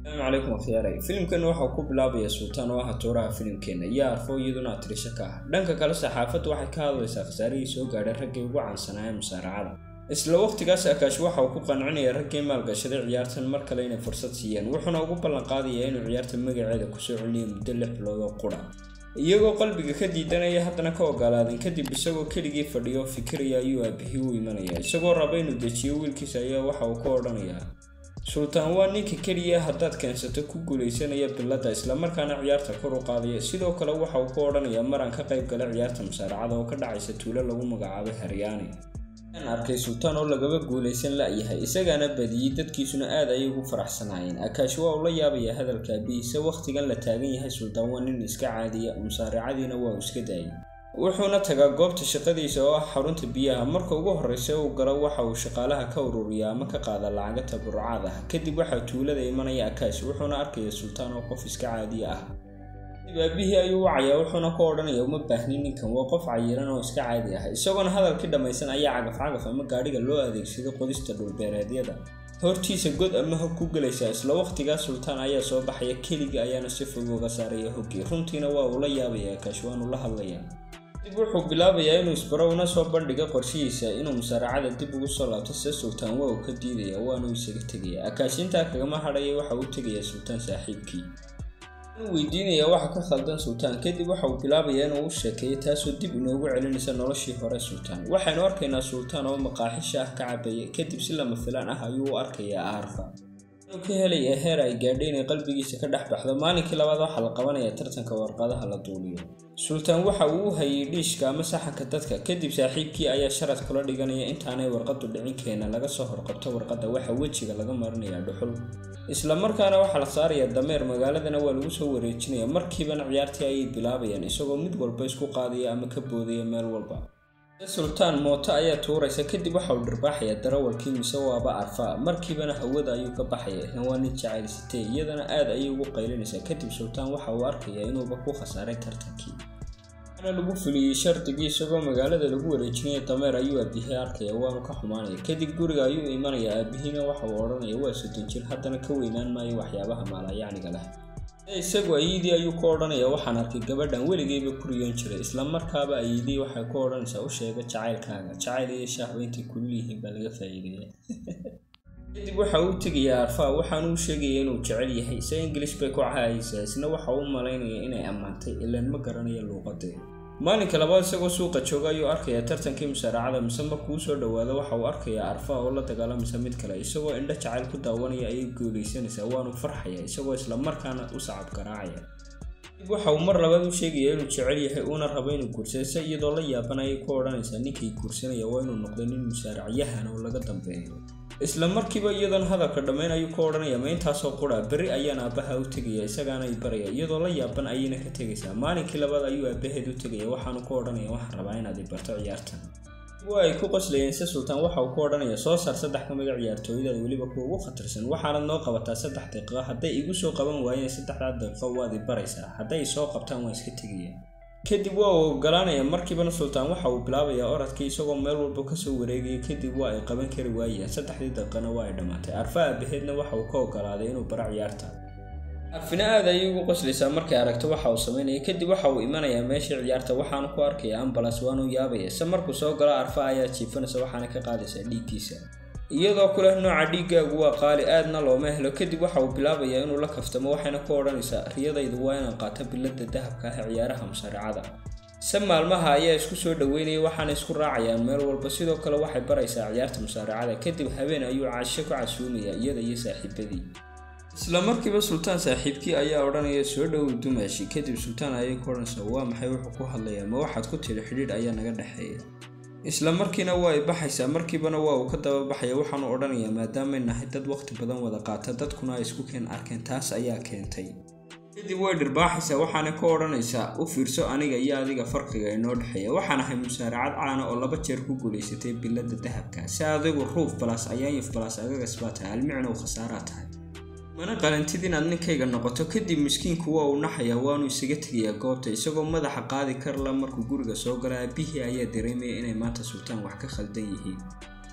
asalaamu calaykum akhyaarey filimkeenna waxau ku bilaabaya sultaan oo ah tuuraha filimkeenna iyo arfo iyaduna atirisho ka ah dhanka kale saxaafaddu waxay ka hadlaysaa khasaarihii soo gaadhay raggii ugu caansanaa ee musaaracada isla waqtigaas akaash waxa uu ku qancinaya raggii maalgashaday ciyaartan mar kale inay fursad siiyeen wuxuuna ugu ballanqaadayaa inuu ciyaarta magaceeda kusoo celiyo muddo lix bilood oo qura iyagoo qalbiga ka diidanaya haddana ka ogolaadeen kadib isagoo keligii fadhiyo fikiraya ayuu aabihii u imanaya isagoo raba inuu dejiyo wiilkiisa ayaa waxa uu ka odhanayaa sultaan waa ninka keliya haddaad keensato ku guulaysanaya biladda islamarkaana ciyaarta kor u qaadaya sidoo kale waxa uu ka odhanayaa maraan ka qayb gala ciyaarta musaaracada oo ka dhacaysa tuulo lagu magacaabay haryaani aan arkay sultaan oo lagaba guulaysan la-yahay isagaana badiyey dadkiisuna aad ayay ugu faraxsanaayeen akaash waa uu la yaabayaa hadalka aabihiisa wakhtigan la taagan yahay sultaan waa nin iska caadiya musaaracadiina waa uu iska daayay wuxuuna tagaa goobta shaqadiisa oo ah xarunta biyaha marka ugu horreysa uu galo waxa uu shaqaalaha ka ururiyaa ama ka qaada lacaga tabarucaad ah kadib waxaa tuulada imanaya akaash wuxuuna arkaya sultaan oo qof iska caadiya ah kadib aabihii ayuu wacayaa wuxuuna ka odhanaya uma baahnin ninkan waa qof cayiran oo iska caadi ah isagoona hadalkii dhammaysan ayaa cagaf cagaf ama gaadhiga loo adeegsaday qodista dhulbeereedyada hortiisa god ama hog ku gelaysaa isla waqtigaa sultaan ayaa soo baxaya keligii ayaana si fog uga saaraya hoggii runtiina waa uu la yaabaya akaash waanu la hadlayaa dib wuxuu bilaabayaa inuu isbaro una soo bandhiga qorshihiisa inuu musaaracada dib ugu soo laabto se sultaan waa uu ka diidaya waanuu isaga tegaya akaash intaa kagama hadhaya waxa uu tegaya sultaan saaxiibkii inuu weydiinaya waxa ka khaldan sultaan kadib waxa uu bilaabayaa inuu u sheekeeyo taasoo dib inoogu celinaysa noloshii hore sultaan waxaynu arkaynaa sultaan oo maqaaxisha ah ka cabaya kadib si lama filaan ah ayuu u arkayaa aarfa inuu ka helaya heer ay gaadhay inay qalbigiisa ka dhex baxdo maalinkii labaad waxaa la qabanaya tartanka warqadaha la duuliyo sultaan waxa uu u hayay dhiishka ama saxanka dadka kadib saaxiibkii ayaa sharad kula dhiganaya intaanay warqadu dhicin keena laga soo horqabto warqadda waxa wejiga laga marinayaa dhuxul isla markaana waxaa la saarayaa dameer magaaladana waa lagu soo wareejinaya markiibana ciyaartii ayay bilaabayaan isagoo mid walba isku qaadaya ama ka boodaya meel walba sultaan mooto ayaa tuuraysa kadib waxa uu dhirbaaxayaa darawalkii mise waaba arfaa markiibana hawada ayuu ka baxaya isna waa nin jacaylsitee iyadana aad ayay ugu qaylinaysaa kadib sultaan waxa uu arkayaa inuuba ku khasaaray tartankii ana lagu fuliyey shardigii isagoo magaalada lagu wareejinaya dameer ayuu aabihii arkaya waanu ka xumaanaya kadib guriga ayuu imanaya aabihiina waxa uu odhanaya waa soddon jir haddana ka weynaan maayo waxyaabaha maalayacniga leh isagu ayidii ayuu ku odhanaya waxaan arkay gabadhan weligeyba ku riyoon jiray isla markaaba ayidii waxay ku odhanaysaa u sheega jacaylkaaga jacayl iyo shaahba intay kulul yihiin baa laga faa'iideeya kadib waxa uu tegayaa arfaa waxaanu u sheegaya inuu jecel yahay se ingilish bay ku cahaysaa isna waxa uu malaynaya inay ammaantay ilaan ma garanayo luuqadeeda maalinka labaad isagoo suuqa jooga ayuu arkayaa tartankii musaaracada mise markuu usoo dhawaado waxa uu arkayaa arfaa oo la dagaalamisa mid kale isagoo indho jacayl ku daawanaya ayay guulaysanaysaa waanu farxaya isagoo isla markaana u sacab garaacaya dib waxa uu mar labaad u sheegaya inuu jecel yahay uuna rabo inuu guursado se iyadoo la yaaban ayay ku odhanaysaa ninkay guursanaya waa inuu noqdo nin musaaracyahan oo laga dambeeyo isla markiiba iyadoona hadalka dhammayn ayuu ka odhanaya ma intaasoo qura berri ayaan aabbaha u tegaya isagaana i baraya iyadoo la yaaban ayayna ka tegaysaa maalinkii labaad ayuu aabbaheed u tegaya waxaanu ku odhanaya waxaan rabaa inaad i barto ciyaartan waa ay ku qoslayeen se sultaan waxa uu ku odhanaya soo saar saddex ka mida ciyaartooyadaad weliba kuwa ugu khatarsan waxaanad noo qabataa saddex daqiiqo hadday igu soo qaban waayeen saddexdaa daqiiqo waad i baraysaa hadday soo qabtaan waan iska tegaya kadib waa uu ogolaanaya markiibana sultaan waxa uu bilaabayaa oradkii isagoo meel walba kasoo wareegaya kadib waa ay qaban kari waayeen saddexdii daqiiqana waa ay dhammaatay arfa aabaheedna waxa uu ka ogolaaday inuu bara ciyaarta arfina aad ayay ugu qoslaysaa markay aragto waxa uu samaynaya kadib waxa uu imanayaa meeshii ciyaarta waxaanu ku arkaya ambulans waanu yaabaya se markuu soo galo arfa ayaa jiifanaysa waxaana ka qaadaysaa dhiiggiisa iyadoo ku leh nooca dhiiggaagu waa qaali aadna looma helo kadib waxa uu bilaabayaa inuu la kaftamo waxayna ku odhanaysaa riyadaydu waa inaan qaato biladda dahabka ah ee ciyaaraha musaaracada se maalmaha ayaa isku soo dhoweynaya waxaana isku raacayaan meel walba sidoo kale waxay baraysaa ciyaarta musaaracada kadib habeen ayuu casho ku casuumaya iyada iyo saaxiibadii isla markiiba sultaan saaxiibkii ayaa odhanaya soo dhowow dumaashi kadib sultaan ayay ku odhanaysaa waa maxay wuxuu ku hadlayaa ma waxaad ku tiri xidhiidh ayaa naga dhexeeya isla markiina waa ay baxaysaa markiibana waa uu ka daba baxaya waxaanu odhanayaa maadaamay nahay dad waqti badan wada qaata dadkuna ay isku keen arkeen taas ayaa keentay kadib way dhirbaaxaysaa waxaana ka odhanaysaa u fiirso aniga iyo adiga farqiga inoo dhexeeya waxaan ahay musaaracad caana oo laba jeer ku guulaysatay biladda dahabka si adigu ruuf balas ayaanyif balas agagas baa tahay almicna u khasaaraa tahay mana qalantid inaad ninkayga noqoto kadib miskiinku waa uu naxayaa waanu isaga tegayaa goobta isagoo madaxa qaadi karla markuu guriga soo gala aabihii ayaa dareemaya inay maanta sultaan wax ka khaldan yihiin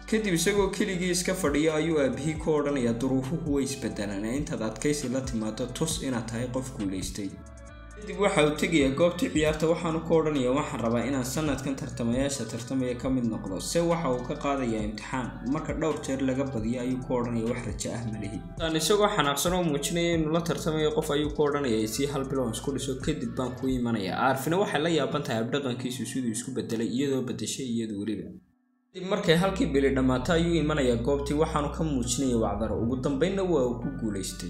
kadib isagoo keligii iska fadhiyo ayuu aabihii ku odhanaya duruufuhu way isbedelaan ee intaad adkaysi la timaado tus inaad tahay qof guulaystay kadib waxa uu tegayaa goobtii ciyaarta waxaanu ku odhanaya waxaan rabaa inaan sanadkan tartamayaasha tartamaya ka mid noqdo se waxa uu ka qaadayaa imtixaan marka dhowr jeer laga badiyo ayuu ku odhanaya wax rajo ah malihi aan isagoo xanaaqsan oo muujinaya inuu la tartamayo qof ayuu ku odhanaya sii hal bilow isku dhiso kadib baan ku imanaya aarfina waxay la yaaban tahay abdhaqankiisu siduu isku bedelay iyadoo bedeshay iyadu weliba kadib markay halkii bili dhammaato ayuu imanayaa goobtii waxaanu ka muujinaya wacdaro ugu dambeynna waa uu ku guulaystay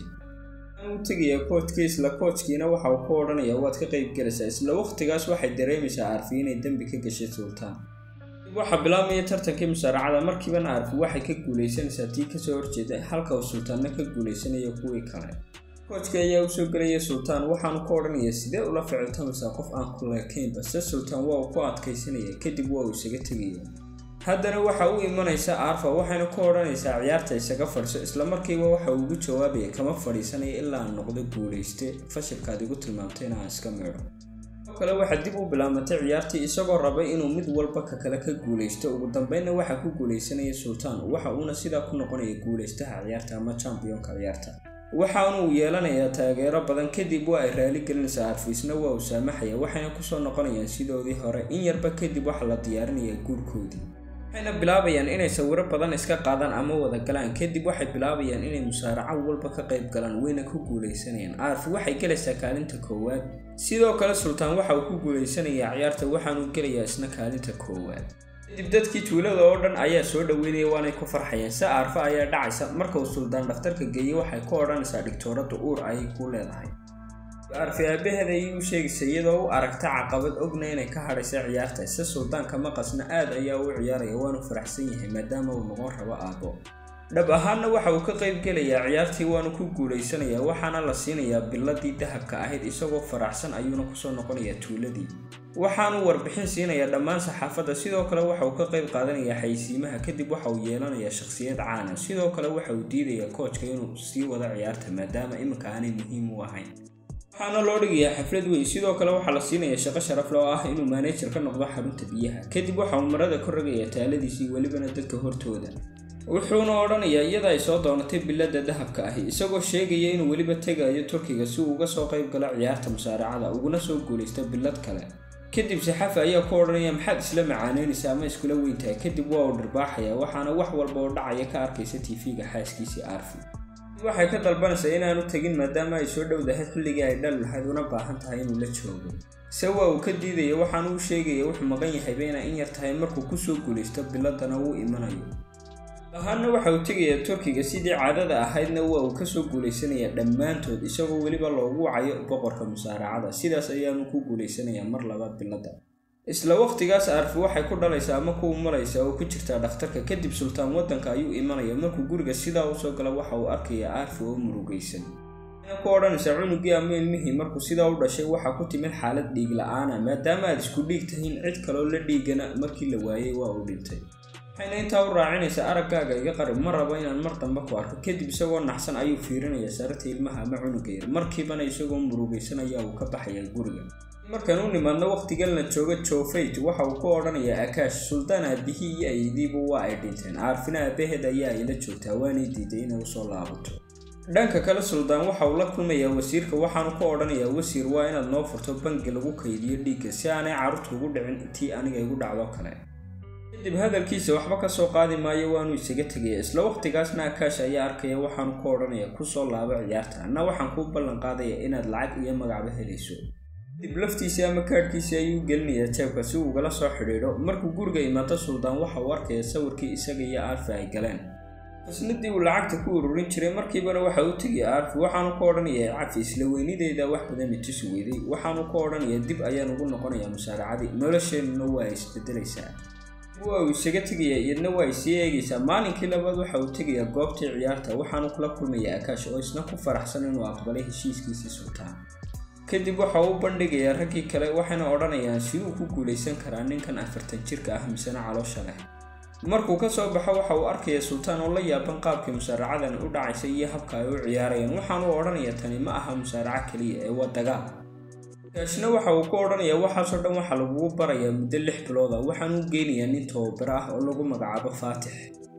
u tegaya koojkii isla koojkiina waxa uu ku odhanaya waad ka qayb galaysaa isla waqtigaas waxay dareemaysaa aarfi inay dembi ka gashay sultaan kadib waxaa bilaabmaya tartankii musaaracada markiibana aarfi waxay ka guulaysanaysaa tii kasoo horjeeda halka uu sultaanna ka guulaysanayo kuwii kale koojka ayaa usoo gelaya sultaan waxaanu ku odhanaya sidee ula ficiltamaysaa qof aan ku leekaynba se sultaan waa uu ku adkaysanaya kadib waa uu isaga tegaya haddana waxa u imanaysa arfa waxayna ku odhanaysaa ciyaarta isaga fadhiso islamarkiiba waxa uu ugu jawaabaya kama fadhiisanaya ilaa aan noqdo guulayste fashilkaad igu tilmaamtay inaan iska meedho oo kale waxaa dib u bilaamatay ciyaartii isagoo rabay inuu mid walba ka kale ka guulaysto ugu dambeynna waxaa ku guulaysanaya sultaan waxa uuna sidaa ku noqonaya guulaystaha ciyaarta ama championka ciyaarta waxaanuu yeelanayaa taageero badan kadib waa ay raali gelinaysaa arfiisna waa uu saamaxaya waxayna kusoo noqonayaan sidoodii hore in yarba kadib waxaa la diyaarinayaa guurkoodii waxayna bilaabayaan inay sawiro badan iska qaadaan ama wada galaan kadib waxay bilaabayaan inay musaaraco walba ka qayb galaan wayna ku guulaysanayaan aarfi waxay gelaysaa kaalinta koowaad sidoo kale sultaan waxa uu ku guulaysanayaa ciyaarta waxaanuu gelayaa isna kaalinta koowaad kadib dadkii tuulada oo dhan ayaa soo dhaweynaya waanay ku farxayeen se aarfa ayaa dhacaysa marka uu suldaan dhakhtarka geeyey waxay ku odhanaysaa dhigtooradda uur ayay ku leedahay arfi aabaheeda ayay u sheegaysa iyadoo u aragta caqabad ogna inay ka hadhaysa ciyaarta se suldaanka maqasna aad ayaa u ciyaaraya waanu faraxsan yahay maadaama uu noqon rabo aabbo dhab ahaanna waxa uu ka qayb gelayaa ciyaartii waanu ku guulaysanayaa waxaana la siinayaa biladii dahabka ahayd isagoo faraxsan ayuuna kusoo noqonayaa tuuladii waxaanu warbixin siinayaa dhammaan saxaafadda sidoo kale waxa uu ka qayb qaadanayaa xaysiimaha kadib waxa uu yeelanayaa shakhsiyad caana sidoo kale waxa uu diidayaa koojka inuu sii wado ciyaarta maadaama iminka aanay muhiim u ahayn waxaana loo dhigayaa xaflad weyn sidoo kale waxaa la siinayaa shaqo sharafle oo ah inuu maanejar ka noqdo xarunta biyaha kadib waxa uu marada ka rogayaa taaladiisii welibana dadka hortooda wuxuuna odhanayaa iyada ay soo doonatay biladda dahabka ahi isagoo sheegaya inuu weliba tegayo turkiga si uu uga soo qayb galo ciyaarta musaaracada uguna soo guulaysto bilad kale kadib saxafi ayaa ku odhanaya maxaad isla macaaneynaysa ama iskula weyntahay kadib waa uu dhirbaaxaya waxaana wax walba oo dhacaya ka arkaysa tv-ga xaaskiisii arfi waxay ka dalbanaysaa inaanu tegin maadaama ay soo dhowdahay xilligii ay dhal lahayd una baahan tahay inuu la joogo se waa uu ka diidaya waxaanu u sheegaya wuxuu maqan yahayba inay in yar tahay markuu kusoo guulaysto biladana wuu imanayo ahaanna waxa uu tegayaa turkiga sidii caadada ahaydna waa uu kasoo guulaysanayaa dhammaantood isagoo weliba loogu wacayo boqorka musaaracada sidaas ayaanu ku guulaysanayaa mar labaad biladda isla waqtigaas arfi waxay ku dhalaysaa ama ku umalaysaa oo ku jirtaa dhakhtarka kadib sultaan waddanka ayuu imanaya markuu guriga sidaa usoo gala waxa uu arkaya arfi oo murugaysan waxayna ku odhanaysaa cunugii ama ilmihii markuu sidaa u dhashay waxaa ku timid xaalad dhiig la-aana maadaama aad isku dhiig tahiin cid kaloo la dhiigana markii la waayey waa uu dhintay waxayna intaa u raacinaysaa araggaaga iga qarib ma rabo inaan mar dambe ku arko kadib isagoo naxsan ayuu fiirinayaa sararta ilmaha ama cunuga yar markiibana isagoo murugaysan ayaa uu ka baxayaa guriga markaan u nimaadno wakhtigalna jooga jofayt waxa uu ku odhanayaa akaash suldaan aabihii iyo aydiiba waa ay dhinteen aarfina aabaheed ayaa ayla joogtaa waanay diiday inay usoo laabato dhanka kale suldaan waxa uu la kulmayaa wasiirka waxaanu ku odhanayaa wasiir waa inaad noo furto bangi lagu kaydiyo dhiigga si aanay carruurta ugu dhicin tii aniga igu dhacdo kale kadib hadalkiisa waxba ka soo qaadi maayo waanu isaga tegaya isla waqtigaasna akaash ayaa arkaya waxaanu ku odhanaya kusoo laabo ciyaarta anna waxaan kuu ballan qaadaya inaad lacag iyo magacba helayso kadib laftiisii ama kaadhkiisii ayuu gelinayaa jeebka si uu ugala soo xidhiidho markuu guriga imaado suldaan waxa uu arkaya sawirkii isaga iyo aarfi ay galeen xusnadii uu lacagta ku ururin jiray markiibana waxa uu tegaya aarfi waxaanu ku odhanayaa cafi isla weynideyda wax badan itusi weyday waxaanu ku odhanayaa dib ayaan ugu noqonayaa musaaracadii nolosheennuna waa isbedelaysaa waa uu isaga tegayaa iyadna waa ay sii eegaysaa maalinkii labaad waxa uu tegayaa goobtii ciyaarta waxaanu kula kulmayaa akaash oo isna ku faraxsan inuu aqbalay heshiiskiisii sultaan kadib waxa uu bandhigayaa raggii kale waxayna odhanayaan siduu ku guulaysan karaa ninkan afartan jirka ah misena caloosha leh markuu ka soo baxo waxa uu arkaya sultaan oo la yaaban qaabkii musaaracadani u dhacaysa iyo habka ay u ciyaarayaan waxaanu odhanayaa tani ma aha musaaraco keliya ee waa dagaal kaashna waxa uu ku odhanayaa waxaasoo dhan waxaa lagugu barayaa muddo lix bilooda waxaanu u geynayaa nin tababaro ah oo lagu magacaabo faatix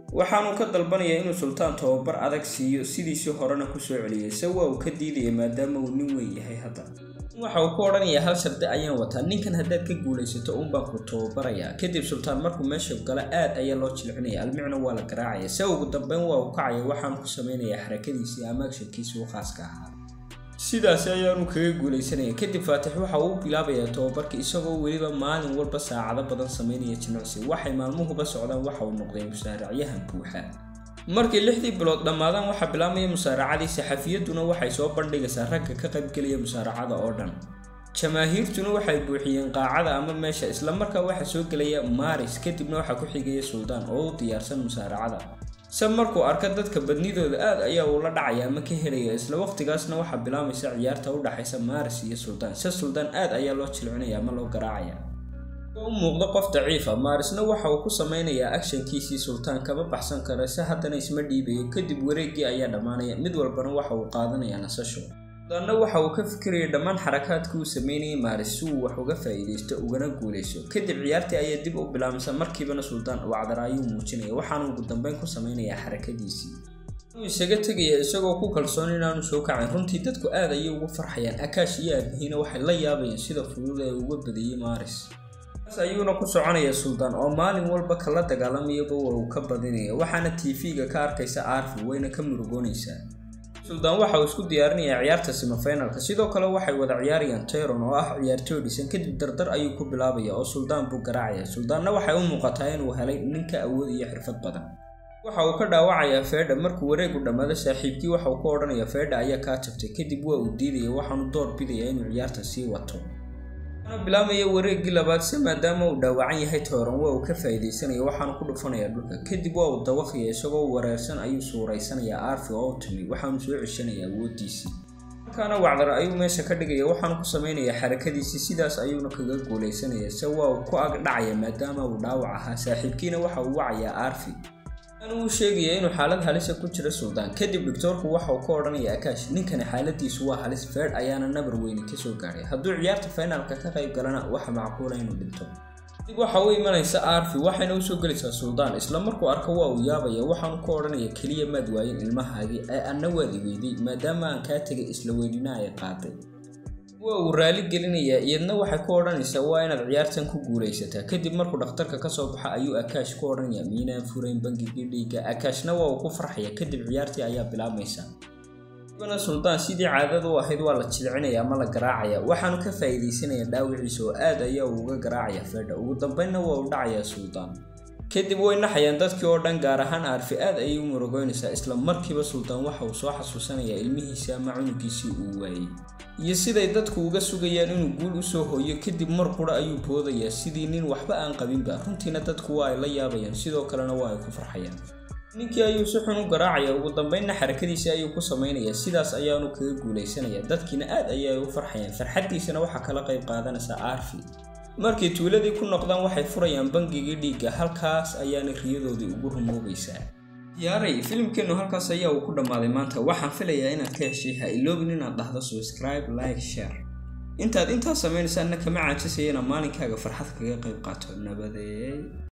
waxaanuu ka dalbanayaa inuu sultaan tababar adag siiyo sidiisii horena kusoo celiyay se waa uu ka diidaya maadaama uu nin weyn yahay hadda waxa uu ku odhanayaa hal shardi ayaan wataa ninkan haddaad ka guulaysato unbaan ku tababarayaa kadib sultaan markuu meesha gala aad ayaa loo jilcinaya almicna waa la garaacaya se ugu dambeyn waa uu kacaya waxaanu ku samaynayaa xarakadiisii ama agshankiisii u khaaska ahaa sidaasi ayaanu kaga guulaysanaya kadib faatix waxa uu bilaabayaa tababarka isagoo weliba maalin walba saacado badan samaynaya jimicsi waxay maalmuhuba socdaan waxa uu noqday musaaracyahan buuxa markii lixdii bilood dhammaadaan waxaa bilaabmaya musaaracadii saxafiyadduna waxay soo bandhigaysaa ragga ka qaybgelaya musaaracada oo dhan jamaahiirtuna waxay buuxiyeen qaacada ama meesha islamarkaa waxaa soo gelaya maaris kadibna waxaa ku xigaya suldaan oo u diyaarsan musaaracada se markuu arka dadka badnidooda aad ayaa uu la dhacaya ama ka helaya isla waqtigaasna waxaa bilaabaysa ciyaarta u dhaxaysa maaris iyo suldaan se suldaan aad ayaa loo jilcinaya ama loo garaacaya u muuqdo qof daciifa maarisna waxa uu ku samaynayaa agshankiisii sultaan kama baxsan kara se haddana isma dhiibayo kadib wareeggii ayaa dhammaanaya mid walbana waxa uu qaadanayaa nasasho suldaanna waxa uu ka fikiraya dhammaan xarakaadkii uu sameynayay maaris si uu wax uga faa'iidaysto ugana guulayso kadib ciyaartii ayaa dib u bilaabmaysa markiibana suldaan wacdara ayuu muujinaya waxaanu ugu dambeyn ku samaynayaa xarakadiisii uu isaga tegaya isagoo ku kalsoon inaanu soo kacayn runtii dadku aad ayay ugu farxayaan akaash iyo aabihiina waxay la yaabayeen sida fudud ee uga badiyey maaris taas ayuuna ku soconaya suldaan oo maalin walba kala dagaalamayaba waa uu ka badinaya waxaana tv-ga ka arkaysa arfi wayna ka murugoonaysaa suldaan waxa uu isku diyaarinayaa ciyaarta semifinalka sidoo kale waxay wada ciyaarayaan tayron oo ah ciyaartooy dhisan kadib dardar ayuu ku bilaabaya oo suldaan buu garaacaya suldaanna waxay u muuqataa inuu helay ninka awood iyo xirfad badan waxa uu ka dhaawacayaa feedha markuu wareegu dhammaado saaxiibkii waxa uu ka odhanayaa feedha ayaa kaa jabtay kadib waa uu diidaya waxaanu door bidaya inuu ciyaarta sii wato ana bilaabmaya wareeggii labaad se maadaama uu dhaawacan yahay tooran waa uu ka faa'iidaysanaya waxaanu ku dhufanayaa dhulka kadib waa uu dawaqaya isagoo wareersan ayuu suuraysanayaa arfi oo u timi waxaanu soo ceshanayaa awooddiisii markaana wacdar ayuu meesha ka dhigaya waxaanu ku samaynayaa xarakadiisii sidaas ayuuna kaga guulaysanaya se waa uu ku ag dhacaya maadaama uu dhaawac ahaa saaxiibkiina waxa uu wacayaa arfi uu sheegaya inuu xaalad halisa ku jira suldaan kadib doctoorku waxa uu ka odhanaya akaash ninkani xaaladiisu waa halis feedh ayaana nabar weyni kasoo gaadhay hadduu ciyaarta finaalka ka qayb galana waxa macquula inuu dhinto dib waxa u imanaysa arfi waxayna usoo gelaysaa suldaan isla markuu arko waa uu yaabaya waxaanu ka odhanaya keliya maad waayin ilmahaagii ee anna waad iweyday maadaama aan kaa tegay isla weynina ay qaaday waa uu raali gelinayaa iyadna waxay ku odhanaysaa waa inaad ciyaartan ku guulaysataa kadib markuu dhakhtarka kasoo baxa ayuu akaash ku odhanaya miinaan furayn bangigii dhiigga akaashna waa uu ku farxaya kadib ciyaartii ayaa bilaabmaysa ibana suldaan sidii caadada u ahayd waa la jilcinaya ama la garaacaya waxaanu ka faa'iidaysanaya dhaawiciisa oo aad ayaa uu uga garaacaya feedha ugu dambeynna waa uu dhacayaa suldaan kadib way naxayaan dadkii oo dhan gaar ahaan arfi aad ayay u murugoynaysaa isla markiiba suldaan waxa uu soo xasuusanayaa ilmihiisii ama cunugiisii uu waayey iyo siday dadku uga sugayaan inuu guul usoo hooyo kadib mar qura ayuu boodayaa sidii nin waxba aan qabinba runtiina dadku waa ay la yaabayaan sidoo kalena waa ay ku farxayaan ninkii ayuu si xun u garaacaya ugu dambeynna xarakadiisii ayuu ku samaynayaa sidaas ayaanu kaga guulaysanaya dadkiina aad ayay u farxayaan farxaddiisana waxaa kala qayb qaadanaysaa arfi markay tuuladii ku noqdaan waxay furayaan bangigii dhiigga halkaas ayaana riyadoodii ugu rumoobaysaa yaaray filimkeennu halkaas ayaa uu ku dhammaaday maanta waxaan filayaa inaad ka heshay ha iloobin inaad dhahdo subscribe like share intaad intaas samaynaysaanna kama caajisayana maalinkaaga farxad kaga qayb qaato nabadeey